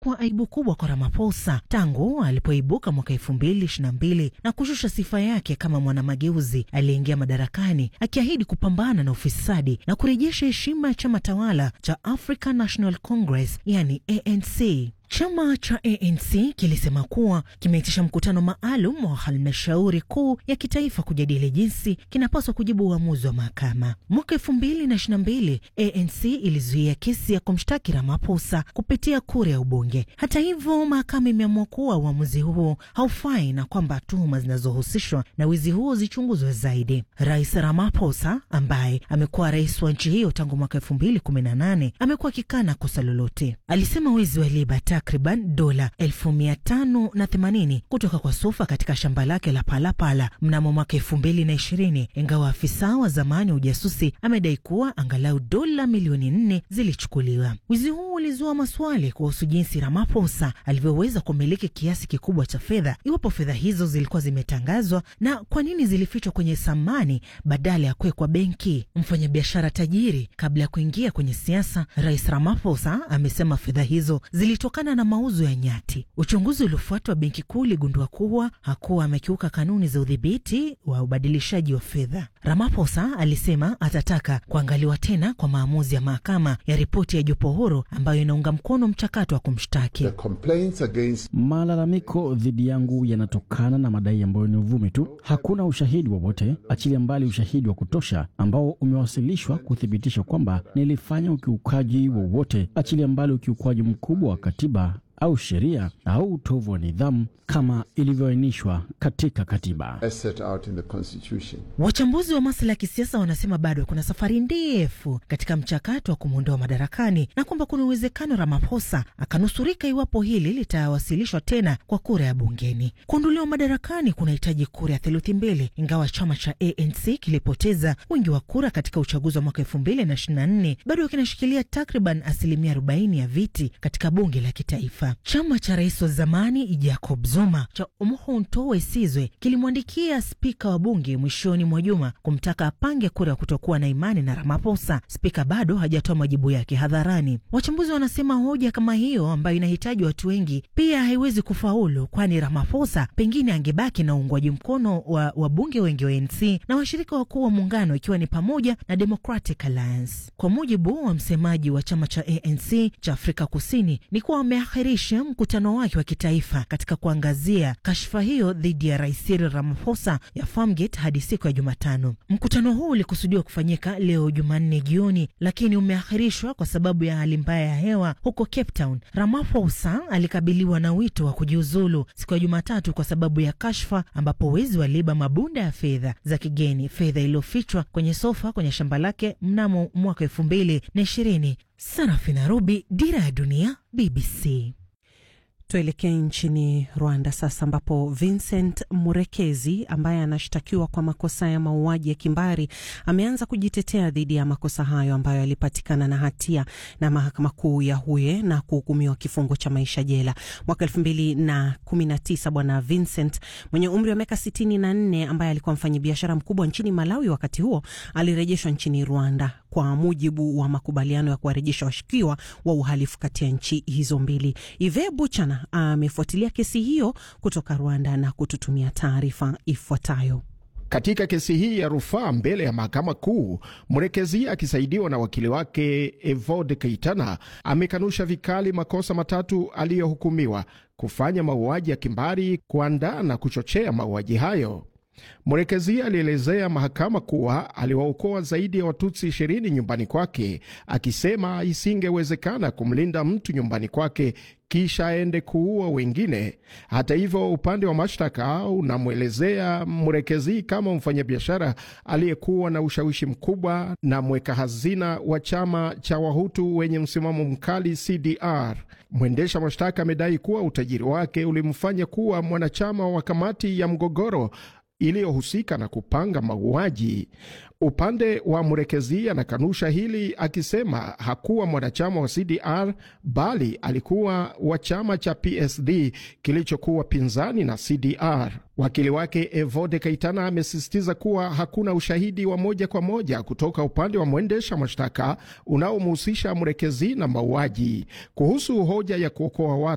imekuwa aibu kubwa kwa Ramaphosa tangu alipoibuka mwaka elfu mbili ishirini na mbili na kushusha sifa yake kama mwanamageuzi aliyeingia madarakani akiahidi kupambana na ufisadi na kurejesha heshima ya chama tawala cha African National Congress yani ANC. Chama cha ANC kilisema kuwa kimeitisha mkutano maalum wa halmashauri kuu ya kitaifa kujadili jinsi kinapaswa kujibu uamuzi wa mahakama. Mwaka elfu mbili na ishirini na mbili ANC ilizuia kesi ya kumshtaki Ramaphosa kupitia kura ya ubunge. Hata hivyo, mahakama imeamua kuwa uamuzi huo haufai na kwamba tuhuma zinazohusishwa na wizi huo zichunguzwe zaidi. Rais Ramaphosa ambaye amekuwa rais wa nchi hiyo tangu mwaka elfu mbili kumi na nane amekuwa akikana kosa lolote. Alisema wizi wa liba takriban dola elfu mia tano na themanini kutoka kwa Sufa katika shamba lake la Palapala mnamo mwaka elfu mbili na ishirini ingawa afisa wa zamani wa ujasusi amedai kuwa angalau dola milioni nne zilichukuliwa. Wizi huu ulizua maswali kuhusu jinsi Ramaphosa alivyoweza kumiliki kiasi kikubwa cha fedha, iwapo fedha hizo zilikuwa zimetangazwa na kwa nini zilifichwa kwenye samani badala ya kuwekwa benki. Mfanyabiashara tajiri kabla ya kuingia kwenye siasa, Rais Ramaphosa amesema fedha hizo zilitokana na mauzo ya nyati. Uchunguzi uliofuatwa benki kuu uligundua kuwa hakuwa amekiuka kanuni za udhibiti wa ubadilishaji wa fedha. Ramaphosa alisema atataka kuangaliwa tena kwa maamuzi ya mahakama ya ripoti ya jopo huru ambayo inaunga mkono mchakato wa kumshtaki. Against... malalamiko dhidi yangu yanatokana na madai ambayo ni uvumi tu. Hakuna ushahidi wowote, achilia mbali ushahidi wa kutosha ambao umewasilishwa kuthibitisha kwamba nilifanya ukiukaji wowote, achilia mbali ukiukwaji mkubwa wa katiba au sheria au utovu wa nidhamu kama ilivyoainishwa katika katiba. Wachambuzi wa masuala ya kisiasa wanasema bado kuna safari ndefu katika mchakato wa kumwondoa madarakani na kwamba kuna uwezekano Ramaphosa akanusurika iwapo hili litawasilishwa tena kwa kura ya bungeni. Kuondolewa madarakani kunahitaji kura ya theluthi mbili, ingawa chama cha ANC kilipoteza wingi wa kura katika uchaguzi wa mwaka elfu mbili na ishirini na nne bado kinashikilia takriban asilimia arobaini ya viti katika bunge la kitaifa. Chama cha rais wa zamani Jacob Zuma cha Umkhonto we Sizwe kilimwandikia spika wa bunge mwishoni mwa juma kumtaka apange kura ya kutokuwa na imani na Ramaphosa. Spika bado hajatoa majibu yake hadharani. Wachambuzi wanasema hoja kama hiyo ambayo inahitaji watu wengi pia haiwezi kufaulu, kwani Ramaphosa pengine angebaki na uungwaji mkono wa wabunge wengi wa ANC na washirika wakuu wa muungano, ikiwa ni pamoja na Democratic Alliance. Kwa mujibu wa msemaji wa chama cha ANC cha Afrika Kusini ni kuwa wameahirisha mkutano wake wa kitaifa katika kuangazia kashfa hiyo dhidi ya rais Cyril Ramaphosa ya Farmgate hadi siku ya Jumatano. Mkutano huu ulikusudiwa kufanyika leo Jumanne jioni, lakini umeahirishwa kwa sababu ya hali mbaya ya hewa huko Cape Town. Ramaphosa alikabiliwa na wito wa kujiuzulu siku ya Jumatatu kwa sababu ya kashfa, ambapo wezi waliiba mabunda ya fedha za kigeni, fedha iliyofichwa kwenye sofa kwenye shamba lake mnamo mwaka elfu mbili na ishirini. Sarafina Rubi, Dira ya Dunia, BBC. Tuelekee nchini Rwanda sasa, ambapo Vincent Murekezi ambaye anashtakiwa kwa makosa ya mauaji ya kimbari ameanza kujitetea dhidi ya makosa hayo ambayo alipatikana na hatia na mahakama kuu ya Huye na kuhukumiwa kifungo cha maisha jela mwaka elfu mbili na kumi na tisa. Bwana Vincent mwenye umri wa miaka sitini na nne ambaye alikuwa mfanyabiashara mkubwa nchini Malawi wakati huo alirejeshwa nchini Rwanda kwa mujibu wa makubaliano ya kuwarejesha washukiwa wa uhalifu kati ya nchi hizo mbili. Ive Buchana amefuatilia kesi hiyo kutoka Rwanda na kututumia taarifa ifuatayo. Katika kesi hii ya rufaa mbele ya mahakama kuu, Mrekezi akisaidiwa na wakili wake Evode Keitana amekanusha vikali makosa matatu aliyohukumiwa: kufanya mauaji ya kimbari, kuandaa na kuchochea mauaji hayo. Mrekezi alielezea mahakama kuwa aliwaokoa zaidi ya Watutsi ishirini nyumbani kwake, akisema isingewezekana kumlinda mtu nyumbani kwake kisha aende kuua wengine. Hata hivyo, upande wa mashtaka unamwelezea Mrekezi kama mfanyabiashara aliyekuwa na ushawishi mkubwa na mweka hazina wa chama cha Wahutu wenye msimamo mkali CDR. Mwendesha mashtaka amedai kuwa utajiri wake ulimfanya kuwa mwanachama wa kamati ya mgogoro iliyohusika na kupanga mauaji. Upande wa Mrekezi anakanusha hili akisema hakuwa mwanachama wa CDR bali alikuwa wa chama cha PSD kilichokuwa pinzani na CDR. Wakili wake Evode Kaitana amesisitiza kuwa hakuna ushahidi wa moja kwa moja kutoka upande wa mwendesha mashtaka unaomhusisha Mrekezi na mauaji. Kuhusu hoja ya kuokoa watu